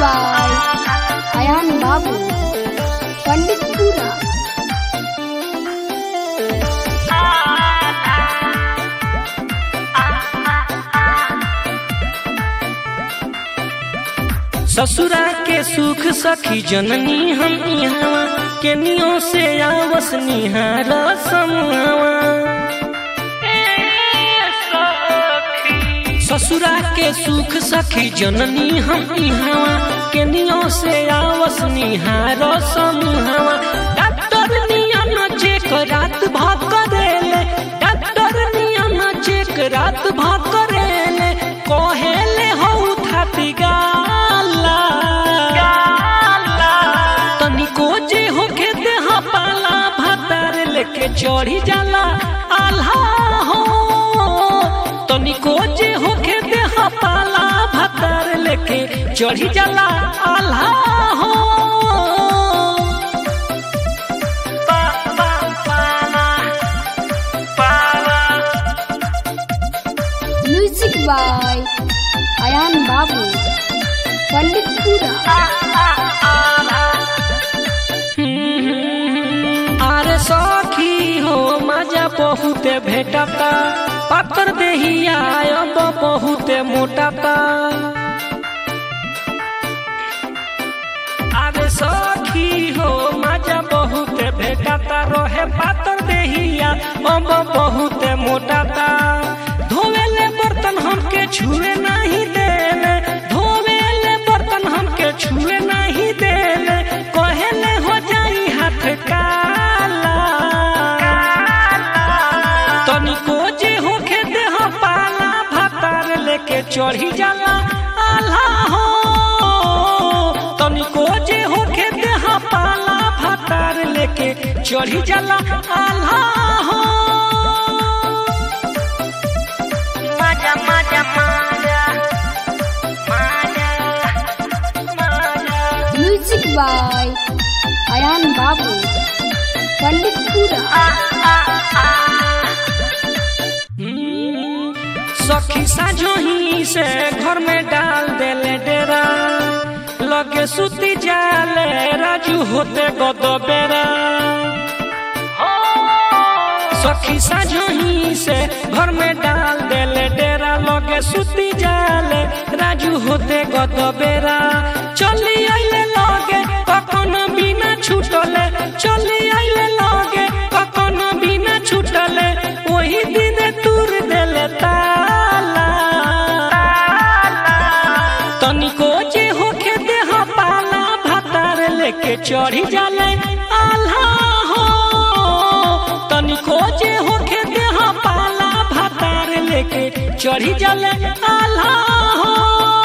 by Ayan Babu, Panditpura. ससुरा के सुख सखी जननी हम इहवा केनियो से आवस निहार समूहवा ससुरा के सुख सखी जननी हम इहवा केनियो से आवस निहार समूहवा डॉक्टर नियम चेक रात भाग करेले डॉक्टर नियम चेक रात भाग करेले कहेले हो थाती गाला तनिको जे होके देह पाला भातार लेके चढ़ी जाला आल्हा हो तनिको जे होके देह पाला भातार लेके चढ़ी जाला आल्हा हो पा पा पाला पाला Music by Ayan Babu, Panditpura. आरे सखी हो मजा बहुते भेटता पातर देहिया अब बहुते मोटाता आरे सखी हो मजा बहुते भेटता रहे पातर देहिया अब बहुते मोटाता धोवेले बर्तन हमके छुए नहीं देले धोवेले बर्तन हमके छुए नहीं देले कहेले हो जाई हाथ काला तनिको जे होके देह पाला भातार लेके चढ़ी जाला आल्हा हो तनिको जे होके देह पाला भातार लेके चढ़ी जाला आल्हा हो मजा मजा मजा मजा मजा Music by Ayan Babu, Panditpura. हम्म, सखी साझोही से घर में डाल देले डेरा लगे सुती जाले राजू होते गद बेरा सखी साझोही से घर में डाल देले डेरा लगे सुती जाले राजू होते गद बेरा चली आइले लगे कखन बिना छूटले चली आइले लगे कखन बिना छूटले वही दिन तुर देले ताला तनिको जे होके देह पाला भातार लेके चढ़ी जाले आल्हा हो तनिको जे होके देह पाला भातार लेके चढ़ी जाले आल्हा हो